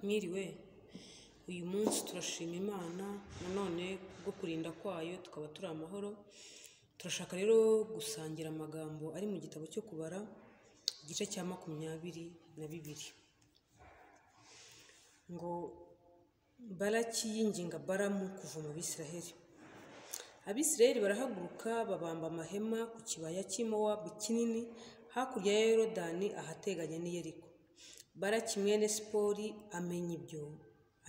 Mwiriwe, uyu munsi turashima Imana nanone kubwo kurinda kwayo tukaba turi amahoro, turashaka rero gusangira amagambo ari mu gitabo cyo kubara igice cya makumyabiri na bibiri ngo Balaki yinginga Balamu kuva mu Bisiraheli. Abisiraheli barahaguruka babamba amahema ku kibaya cy'i Mowabu kinini hakurya ya Yorodani ahateganye n'i Yeriko. Baraki mwene Sipori amenya ibyo,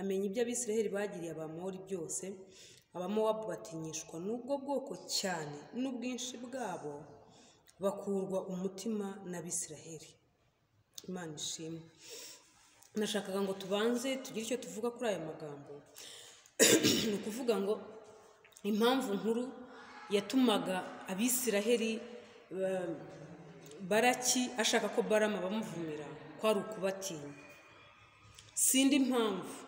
amenya ibyo Abisiraheli bagiriye Abamori byose, Abamowabu batinyishwa n'ubwo bwoko cyane n'ubwinshi bwabo, bakurwa umutima n'Abisiraheli. Imana ishimwe. Nashakaga ngo tubanze tugire icyo tuvuga kuri aya magambo, ni ukuvuga ngo impamvu nkuru yatumaga Abisiraheli ba- Baraki ashaka ko Baramu abamuvumira kwari ukubatinya. Sindi impamvu,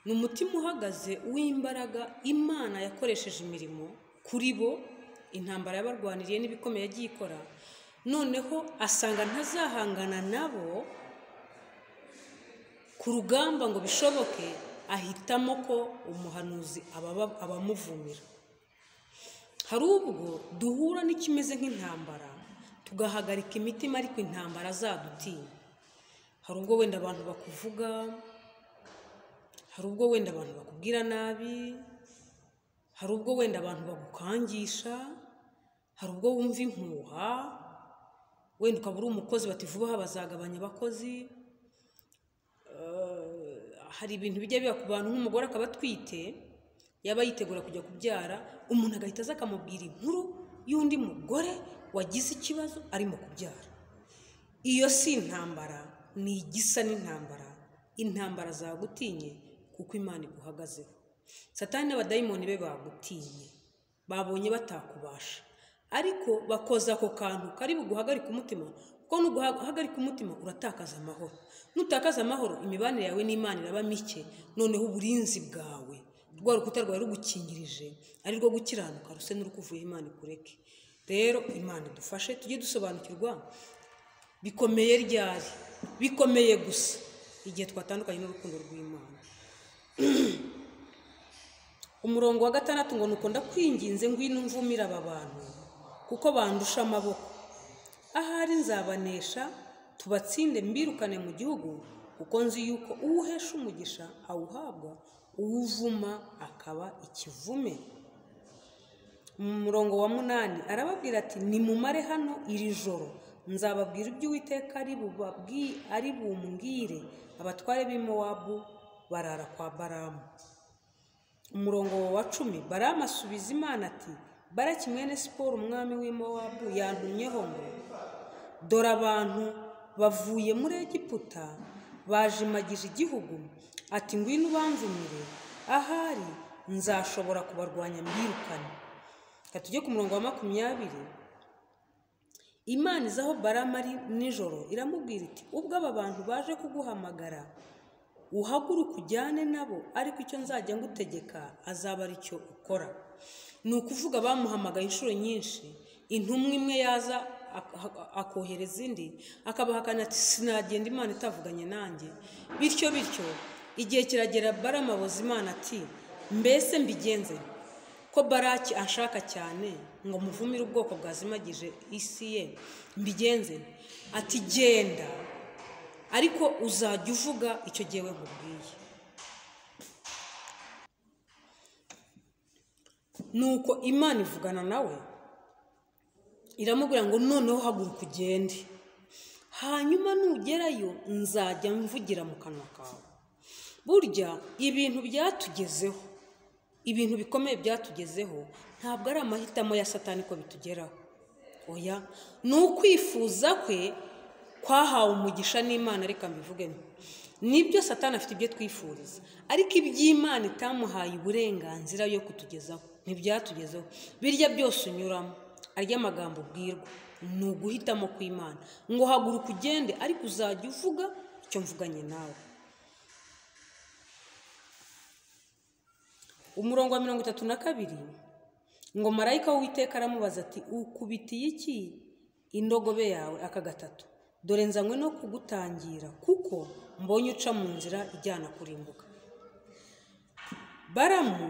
ni umutima uhagaze w'imbaraga Imana yakoresheje imirimo kuri bo, intambara yabarwaniriye n'ibikomeye yagiye ikora, noneho asanga ntazahangana nabo ku rugamba ngo bishoboke ahitamo ko umuhanuzi ababa- abamuvumira. Hari ubwo duhura n'ikimeze nk'intambara tugahagarika imitima ariko intambara zadutinya. Hari ubwo wenda abantu bakuvuga, hari ubwo wenda abantu bakubwira nabi, hari ubwo wenda abantu bagukangisha, hari ubwo wumva impuha, wenda ukaba uri umukozi bati vuba aha bazagabanya abakozi, hari ibintu bijya biba ku bantu nk'umugore akaba atwite yaba yitegura kujya kubyara umuntu agahita aza akamubwira inkuru y'undi mugore wagize ikibazo arimo kubyara iyo si intambara ni igisa n'intambara intambara zagutinye kuko imana iguhagazeho satani n'abadayimoni be bagutinye babonye batakubasha ariko bakoza ako kantu kari buguhagarike umutima kuko nuguhagarika umutima uratakaza amahoro nutakaza amahoro imibanire yawe n'imana iraba mike noneho uburinzi bwawe rwa rukuta rwawe rugukingirije ari rwo gukiranuka ruse n'urukuvuye imana ikureke rero imana idufashe tujye dusobanukirwa bikomeye ryari bikomeye gusa igihe twatandukanye n'urukundo rw'imana umurongo wa gatandatu ngo nukunda kwinginze ngwino mvumira aba bantu kuko bandusha amaboko ahari nzabanesha tubatsinde mbirukane mu gihugu kuko nzi yuko uwuhesha umugisha awuhabwa uwuvuma akaba ikivume mu murongo wa munani arababwira ati nimumare hano iri joro nzababwira ibyo uwiteka ari bubabwi- ari bumbwire abatware b'i mowabu barara kwa baramu umurongo wa cumi baramu asubiza imana ati baraki mwene siporo umwami w'i mowabu yantumyeho ngo dore abantu bavuye muri egiputa bajimagije igihugu ati ngwino ubanzumire ahari nzashobora kubarwanya mbirukane reka tujye ku murongo wa makumyabiri imana iza aho baramu ari nijoro iramubwira iti ubwo aba bantu baje kuguhamagara uhaguruke ujyane nabo ariko icyo nzajya ngutegeka azaba ari cyo ukora ni ukuvuga bamuhamagaye inshuro nyinshi intumwa imwe yaza ak- ak- akohereza indi akabahakana ati sinagenda imana itavuganye nanjye bityo bityo igihe kiragera baramu abuza imana ati mbese mbigenze ko baraki ashaka cyane ngo muvumire ubwoko bwazimagije isi ye mbigenze ati genda ariko uzajya uvuga icyo jyewe nkubwiye nuko imana ivugana nawe iramubwira ngo noneho haguruka ugende hanyuma nugerayo nzajya mvugira mu kanwa kawe burya ibintu byatugezeho ibintu bikomeye byatugezeho ntabwo ari amahitamo ya satani ko bitugeraho oya ni ukwifuza kwe kwahawe umugisha n'imana reka mbivugemo nibyo satani afite ibyo twifuriza ariko iby'imana itamuhaye uburenganzira yo kutugezaho ntibyatugezeho birya byose unyuramo arya amagambo ubwirwa ni uguhitamo kw'imana ngo haguruka ugende ariko uzajya uvuga icyo mvuganye nawe umurongo wa mirongo itatu na kabiri ngo marayika w'uwiteka aramubaza ati ukubitiye iki indogobe yawe aka gatatu dore nzanywe no kugutangira kuko mbonye uca mu nzira ijyana kurimbuka baramu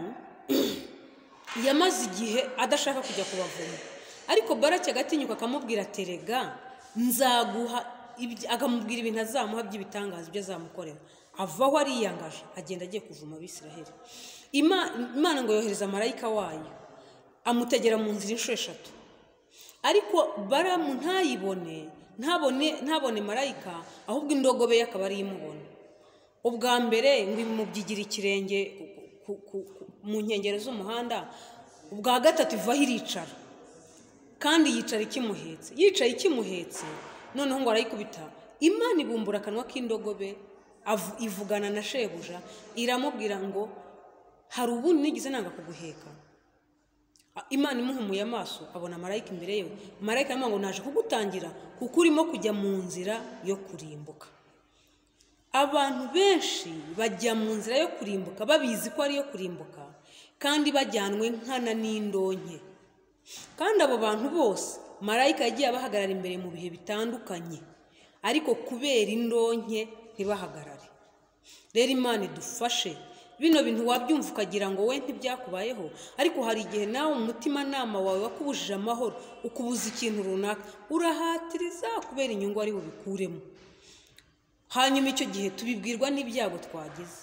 yamaze igihe adashaka kujya kubavoma ariko barake agatinyuka akamubwira terega nzaguha ibyo- akamubwira ibintu azamuha by'ibitangaza ibyo azamukorera avaho ariyangaje agenda agiye kuvuma abisiraheli Ima- imana ngo yohereza marayika wayo amutegera mu nzira inshuro eshatu ariko baramu ntayibone ntabone ntabone marayika ahubwo indogobe ye akaba ariyo imubona ubwa mbere ngo imubyigira ikirenge ku- ku- ku- mu nkengero z'umuhanda ubwa gatatu ivaho iricara kandi yicara ikimuhetse yicaye ikimuhetse noneho ngo arayikubita imana ibumbura akanwa k'indogobe avu- ivugana na shebuja iramubwira ngo hari ubundi nigeze nanga kuguheka imana imuhumuye amaso abona marayika imbere yewe marayika aramubwira ngo naje kugutangira kuko urimo kujya mu nzira yo kurimbuka abantu benshi bajya mu nzira yo kurimbuka babizi ko ariyo kurimbuka kandi bajyanwe nkana n'indonke kandi abo bantu bose marayika yagiye abahagarara imbere mu bihe bitandukanye ariko kubera indonke ntibahagarare rero imana idufashe bino bintu wabyumva ukagira ngo we ntibyakubayeho ariko hari igihe nawe umutimanama wawe wakubujije amahoro ukubuza ikintu runaka urahatiriza kubera inyungu ari bubikuremo hanyuma icyo gihe tubibwirwa n'ibyago twagize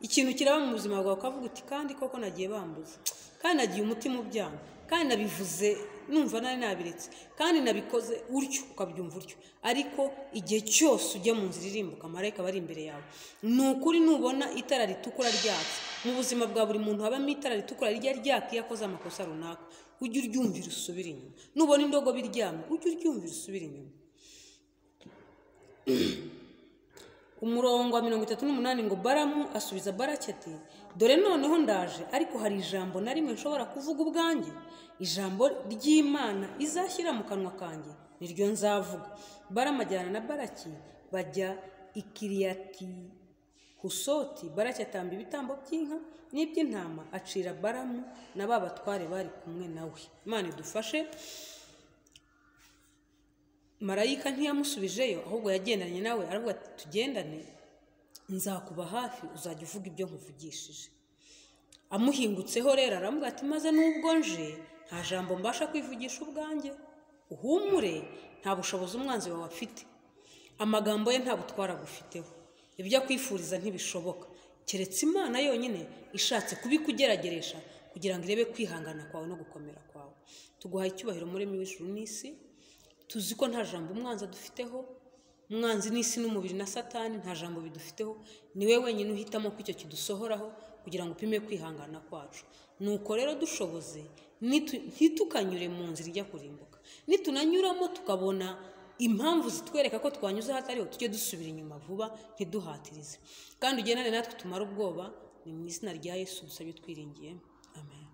ikintu kiraba mu buzima bwawe ukavuga uti kandi koko nagiye bambuze kandi nagiye umutima ubyaha kandi nabivuze numva nari nabiretse kandi nabikoze utyo ukabyumva utyo ariko igihe cyose ujya mu nzira irimbuka amarayika aba ari imbere yawe ni ukuri nubona itara ritukura ryatse mu buzima bwa buri muntu habamo itara ritukura rijya ryaka iyo akoze amakosa runaka ujye uryumvira usubire inyuma nubona indogobe iryamye ujye uryumvira usubire inyuma umurongo wa mirongo itatu n'umunani ngo baramu asubiza barake ati dore noneho ndaje ariko hari ijambo na rimwe nshobora kuvuga ubwanjye ijambo ry'imana izashyira mu kanwa kanjye niryo nzavuga baramu ajyana na baraki bajya i kiriyati husoti baraki atamba ibitambo by'inka n'iby'intama acira baramu na ba batware bari kumwe nawe imana idufashe marayika ntiyamusubijeyo ahubwo yagendanye nawe aravuga ati tugendane nzakuba hafi uzajya uvuga ibyo nkuvugishije amuhingutseho rero aravuga ati maze nubwo nje nta jambo mbasha kwivugisha ubwanjye uhumure nta bushobozi umwanzi wawe afite amagambo ye nta butwara agufiteho ibyo akwifuriza ntibishoboka keretse imana yonyine ishatse kubikugerageresha kugira ngo irebe kwihangana kwawe no gukomera kwawe tuguhaye icyubahiro muremyi w'ijuru n'isi tuzi ko nta jambo umwanzi adufiteho umwanzi n'isi n'umubiri na satani nta jambo bidufiteho ni we wenyine uhitamo ko icyo kidusohoraho kugira ngo upime kwihangana kwacu nuko rero dushoboze nitu- ntitukanyure mu nzira ijya kurimbuka nitunanyuramo tukabona impamvu zitwereka ko twanyuze ahatariho tujye dusubira inyuma vuba ntiduhatirize kandi ugendane natwe tumare ubwoba ni mu izina rya yesu dusabye twiringiye amen